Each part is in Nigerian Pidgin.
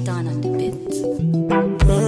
Tristan on the beat.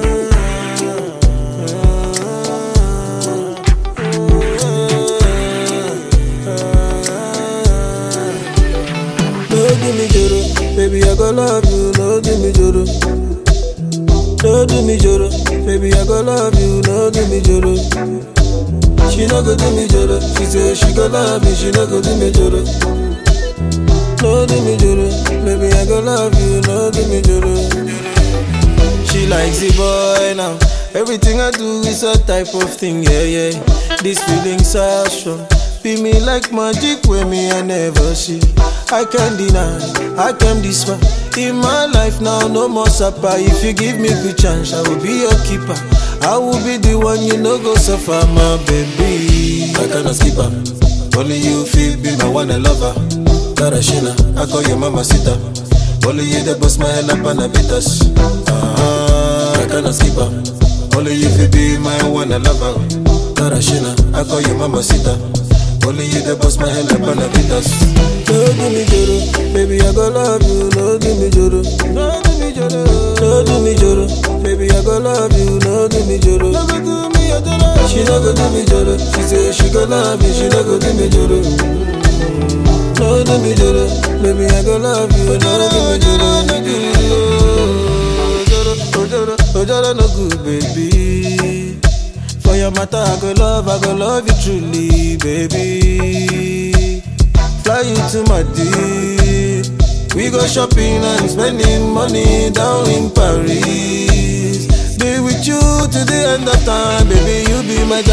No give me joro, baby I go love you. No give me joro. No do me joro, baby I go love you. No give me joro. She no go do me joro. She say she go love me. She no go do me joro. No do me joro, baby I go love you. No do me joro. She likes the boy now. Everything I do is a type of thing, yeah, yeah. This feeling so strong. Be me like magic when me I never see. I can't deny, I came this far. In my life now, no more supper. If you give me good chance, I will be your keeper. I will be the one you know go suffer, my baby. I cannot skip her. Only you feel be my one and lover. Tarashina, I call you mama sita. Only you the boss my hell up and a beat us. Ah, I cannot skip her. Only you feel be my one and lover. Tarashina, I call you mama sita. Only you the boss my hell up and a beat us. No do me joro, baby I go love you. No do me joro, no do me joro, no do me joro, baby I go love you. No do me joro, no go do me joro. She no go do me joro. She say she go love me, she no go do me joro. No do me joro, baby I go love you. No do me joro, no do me joro, oh joro, oh joro no good, baby. For your matter, I go love, I go love you truly, baby. Fly you to my D. We go shopping and spending money down in Paris. Be with you to the end of time, baby. You be my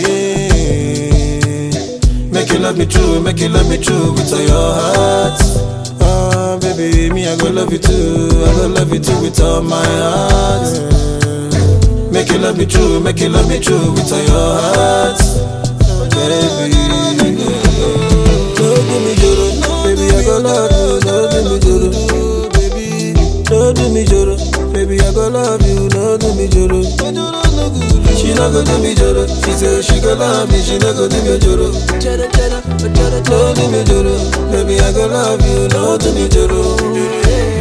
darling. Make you love me true, make you love me true with all your heart. Ah, baby, me I go love you too, I go love you too with all my heart. Make you love me true, make you love me true with all your heart. Baby, no do me joro, baby I go love you, no do me joro, baby, no do me joro, baby I go love you, no do me joro. She no go do me joro, she say she go love me, she no go do me joro. No do me joro, baby I go love you, no do me joro.